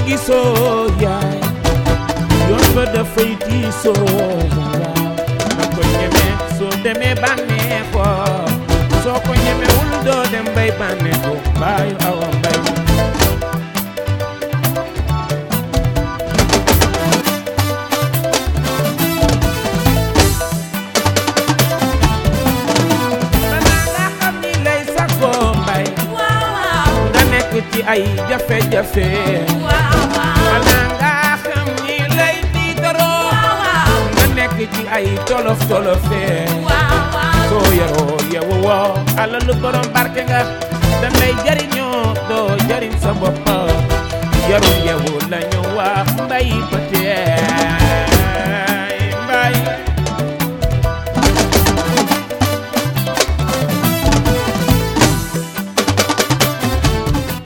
gisoo yaay yoon ba dafay tiisoo waaw na ko ñeme soo demee bànneexoo soo ko ñemewul doo dem bay bànneexoo baayu awa mbay balaa nga xam ni lay sagoo mbay nga nekk ci ay jafe-jafe balaa nga xam ni lay tiitaroo nga nekk ci ay tolof tolofe soo yaroo yewu woo alalu borom barke nga dan lay jariñ